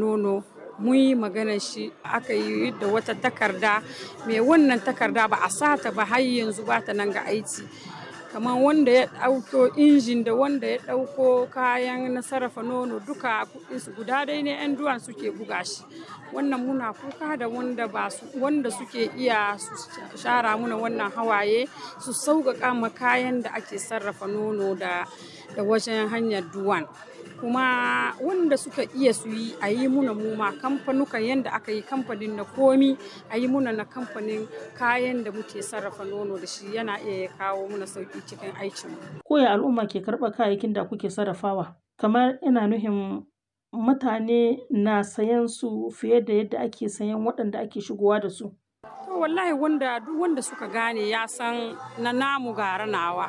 nono mun yi maganar shi aka yi da wata takarda mai wannan takarda ba a sata ba har yanzu ba ta nan ga aiki kamar wanda ya ɗauko injin da wanda ya ɗauko kayan na sarrafa nono duka kuɗinsu guda dai ne 'yan duwan suke buga shi wannan muna kuka da wanda ba su wanda suke iya su shara muna wannan hawaye su sauƙaƙa ma kayan da ake sarrafa nono da da wajen hanyar duwan kuma wanda suka iya su yi a yi muna muma kamfanukan yadda aka yi kamfanin na komi a yi muna na kamfanin kayan da muke sarrafa nono da shi yana iya ya kawo muna sauki cikin aikin Koya al'umma ke karɓar kayayyakin da kuke sarrafawa? Kamar ina nuhin mutane na sayan su fiye da yadda ake sayan waɗanda ake shigowa da su. To wallahi wanda duk wanda suka gane ya san na namu gara nawa.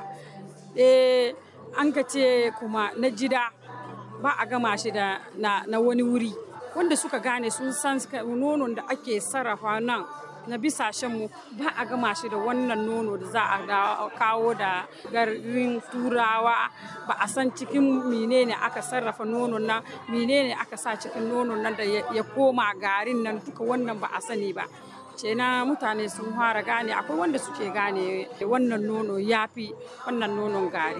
Eh an ka ce kuma na jida ba a gama shi da na, na wani wuri wanda suka gane sun san nonon da ake sarrafa nan na bisashenmu ba a gama shi da wannan nono da za a kawo da garin turawa ba a san cikin menene aka sarrafa nonon nan menene aka sa cikin nonon nan da ya koma garin nan duka wannan ba a sani ba ce na mutane sun fara gane akwai wanda suke gane wannan nono ya fi wannan nonon gari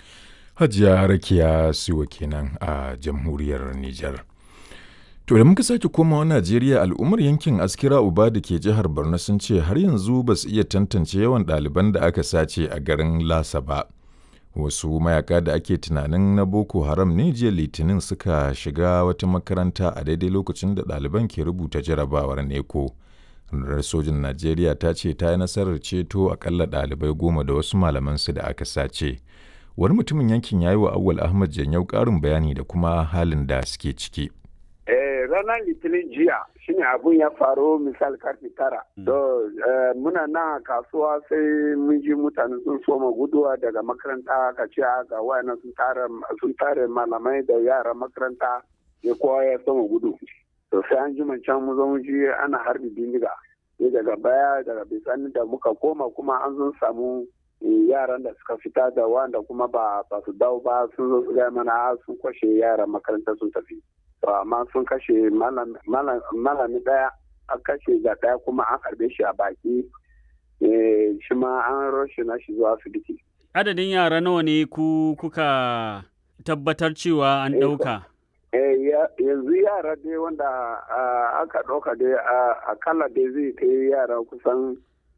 Hajiya Rakiya Siwa kenan a jamhuriyar Nijar. To da muka sake komawa Najeriya al'ummar yankin Askira Uba da ke jihar Borno sun ce har yanzu ba su iya tantance yawan ɗaliban da aka sace a garin Lasa ba. Wasu mayaka da ake tunanin na Boko Haram ne jiya Litinin suka shiga wata makaranta a daidai lokacin da ɗaliban ke rubuta jarabawar neko. Rundunar sojin Najeriya ta ce ta yi nasarar ceto akalla ɗalibai goma da wasu malamansu da aka sace. Wani mutumin yankin ya yi wa Awwal Ahmad Janyau ƙarin bayani da kuma halin da suke ciki. ranar litinin jiya shine abun ya faru misal karfe tara. To muna na kasuwa sai mun ji mutane sun soma guduwa daga makaranta ka ce ga wayannan sun tare malamai da yaran makaranta ya kowa ya soma gudu. To sai an ji can mu zo mu ji ana harbi bindiga. Sai daga baya daga bisani da muka koma kuma an zo samu yaran da suka fita da wanda kuma ba su dawo ba sun zo su gaya mana sun kwashe yaran makaranta sun tafi. to amma sun kashe malami daya an kashe da daya kuma an harbe shi a baki shi ma an roshe na shi zuwa asibiti adadin yara nawa ne ku kuka tabbatar cewa an ɗauka yanzu yara dai wanda aka ɗauka dai akalla dai zai kai yara kusan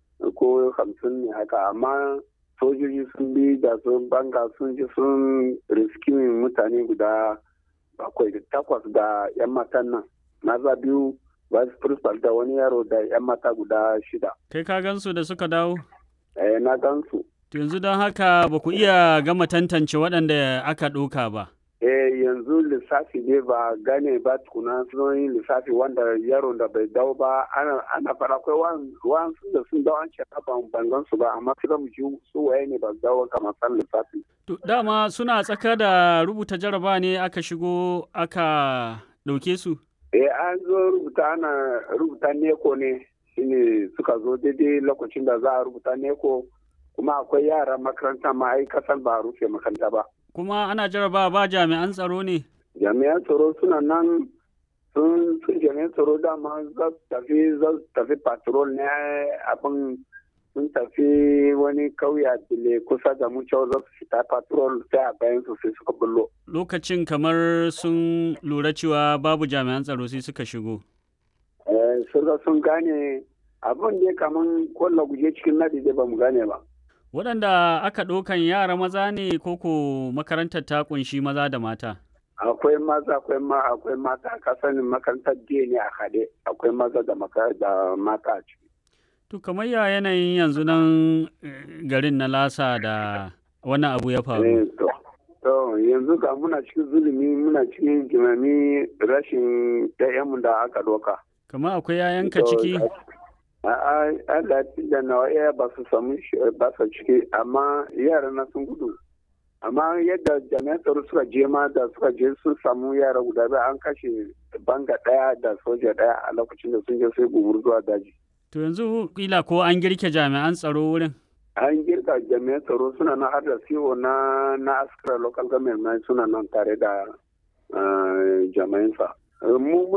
ko hamsin ne haka amma sojoji sun bi da sun banga sun ji sun riskimin mutane guda bakwai da takwas da 'yan matan nan maza biyu vice principal da wani yaro da 'yan mata guda shida kai ka gansu da suka dawo eh na gansu yanzu don haka ba ku iya gama tantance waɗanda aka ɗauka ba eh yanzu lissafi ne ba gane ba tukuna sun yi lissafi wanda yaron da bai dawo ba ana ana fara akwai wa'ansu da sun dawo an ce ban bangan su ba amma sai mu ji su waye ne ba dawo kamar san lissafi to dama suna tsaka da rubuta jaraba ne aka shigo aka ɗauke su eh an zo rubuta ana rubuta neko ne shine suka zo daidai lokacin da za a rubuta neko kuma akwai yaran makaranta ma ai kasan ba a rufe makaranta ba kuma ana jaraba ba jami'an tsaro ne jami'an tsaro suna nan sun sun jami'an tsaro dama za su tafi za su tafi patrol ne abin sun tafi wani kauya dile kusa da mu cewa za su fita patrol sai a bayan su sai suka bullo lokacin kamar sun lura cewa babu jami'an tsaro sai suka shigo eh sun gane abin ne kaman kwallo guje cikin nadi da ba mu gane ba waɗanda aka ɗaukan yara maza ne koko makarantar ta ƙunshi maza da mata akwai maza akwai ma akwai mata ka sanin makarantar jiya ne a haɗe akwai maza da mata a ciki to kamar ya yanayin yanzu nan garin na lasa da wannan abu ya faru to yanzu ga muna cikin zulumi muna cikin jimami rashin ɗayanmu da aka ɗauka kamar akwai yayanka ciki Allah da nawa iya ba su samu ba su ciki amma yara na sun gudu amma yadda jami'an tsaro suka je ma da suka je sun samu yara guda biyu an kashe banga daya da soja daya a lokacin da sun je sai gumur zuwa daji to yanzu kila ko an girke jami'an tsaro wurin an girka jami'an tsaro suna nan har da siwo na na askara local government suna nan tare da jami'an sa mu